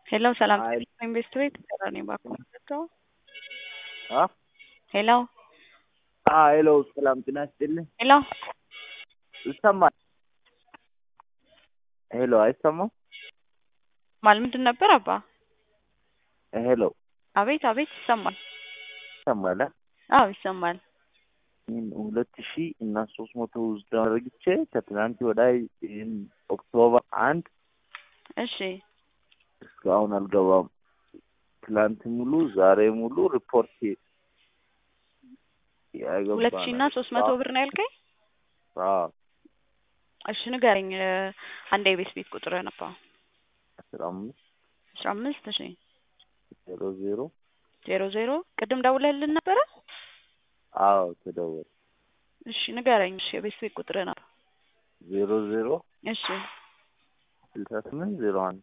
ሄሎ ሰላም አይ ኢንቨስት ቤት ቀራኒ ባንክ ነው። አ ሄሎ አ ሄሎ ሰላም ጤና ይስጥልኝ። ሄሎ ይሰማል? ሄሎ አይሰማም? ማል ምንድን ነበር አባ? ሄሎ አቤት አቤት ይሰማል። ይሰማል? አ? አዎ ይሰማል። ይህን ሁለት ሺህ እና ሶስት መቶ ውስጥ አድርግቼ ከትናንት ወዳይ ይህን ኦክቶበር አንድ እሺ እስካሁን አልገባም። ትላንት ሙሉ ዛሬ ሙሉ ሪፖርት ያገባ ሁለት ሺህ እና ሶስት መቶ ብር ነው ያልከኝ? አዎ እሺ ንገረኝ። አንድ የቤት ቤት ቁጥር ነባ አስራ አምስት አስራ አምስት እሺ ዜሮ ዜሮ ዜሮ ዜሮ ቅድም ደውለህልን ነበረ? አዎ ተደወለ እሺ ንገረኝ። እሺ የቤት ቤት ቁጥር ነው። ዜሮ ዜሮ እሺ ስልሳ ስምንት ዜሮ አንድ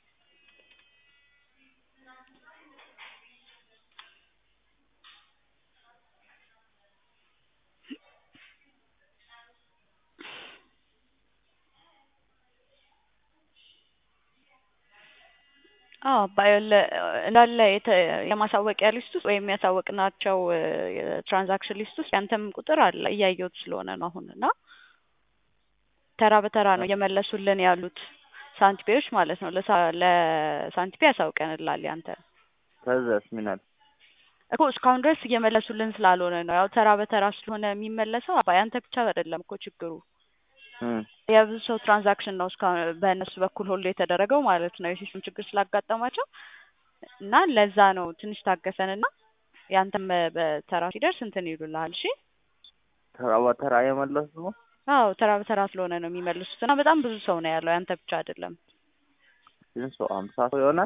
አዎ ባይለ እንዳለ የተ- የማሳወቂያ ሊስት ውስጥ ወይም ያሳወቅናቸው የትራንዛክሽን ሊስት ውስጥ ያንተም ቁጥር አለ እያየሁት ስለሆነ ነው አሁን እና ተራ በተራ ነው እየመለሱልን ያሉት ሳንቲፔዎች ማለት ነው። ለሳ- ለሳንቲፔ ያሳውቀንላል ያንተ ከዛስ ምን አለ? እኮ እስካሁን ድረስ እየመለሱልን ስላልሆነ ነው። ያው ተራ በተራ ስለሆነ የሚመለሰው አባ ያንተ ብቻ አይደለም እኮ ችግሩ እም የብዙ ሰው ትራንዛክሽን ነው እስካሁን በእነሱ በኩል ሁሉ የተደረገው ማለት ነው። የሲስተም ችግር ስላጋጠማቸው እና ለዛ ነው ትንሽ ታገሰን እና ያንተም በተራ ሲደርስ እንትን ይሉልሃል። እሺ ተራ በተራ የመለሱ ነው። አዎ ተራ በተራ ስለሆነ ነው የሚመልሱት እና በጣም ብዙ ሰው ነው ያለው ያንተ ብቻ አይደለም። ስንት ሰው? አምሳ ሰው ይሆናል።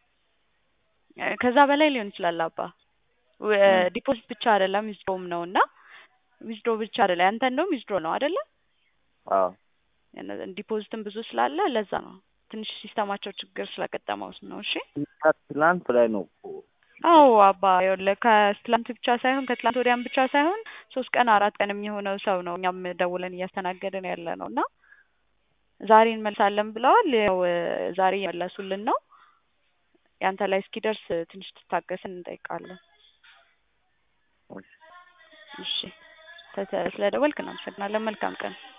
ከዛ በላይ ሊሆን ይችላል አባ ዲፖዚት ብቻ አይደለም ዊዝድሮም ነው እና ዊዝድሮ ብቻ አይደለም ያንተ እንደውም ዊዝድሮ ነው አይደለ? አዎ ዲፖዚትም ብዙ ስላለ ለዛ ነው ትንሽ ሲስተማቸው ችግር ስለገጠመው ነው። እሺ ትላንት ላይ ነው እኮ አዎ አባ ይኸውልህ ከትላንት ብቻ ሳይሆን ከትላንት ወዲያም ብቻ ሳይሆን ሶስት ቀን አራት ቀን የሚሆነው ሰው ነው እኛም ደውለን እያስተናገድን ያለ ነው እና ዛሬ እንመልሳለን ብለዋል። ያው ዛሬ እየመለሱልን ነው። ያንተ ላይ እስኪደርስ ትንሽ ትታገስን እንጠይቃለን። እሺ ስለደወልክ እናመሰግናለን። መልካም ቀን